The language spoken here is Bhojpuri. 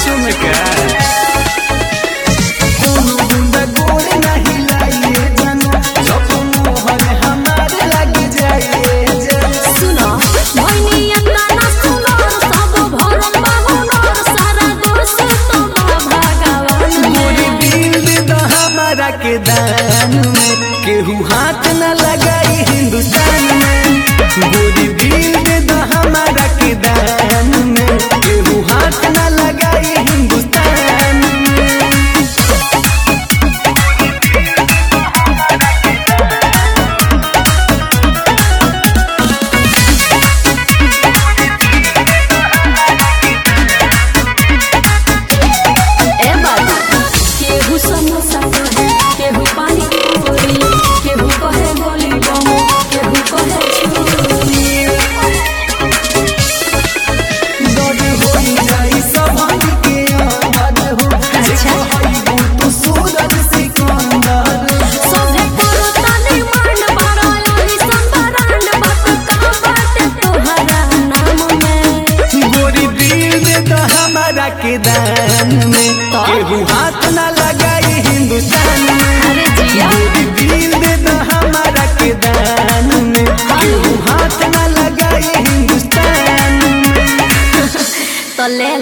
सचो में का कोनो गुंडा गोर नहीं लाइए जानो जब मोहन हमारे लग जाइए जानो सुनो भैनिया गाना सुनो सब भरम बाहुनर सारा दोष तो भगवान मोरी में दिल दे दो हमारा के दान में केहू हाथ न लगाई हिंदुस्तान में गोरी दिल दे दो हमारा के दान में केहू हाथ न लगाई हिंदुस्तान में ए बाबा केहू समोसा कहे केहू पानी पूरी केहू कहे गोली बम केहू कहे छुरी दर्द होई जाई सभान के आवाज हो अच्छा। देखो तू सूरज सिकंदर सोझे करो तनी मान बारो योही संबरान बात का बात तोहरा नाम में गोरी दिल दे दो हमारा के दान में तो? केहू हाथ न लगाई हिंदुस्तान में अरे जिया गोरी दिल दे दो हमारा के दान में केहू हाथ न लगाई हिंदुस्तान में तो ले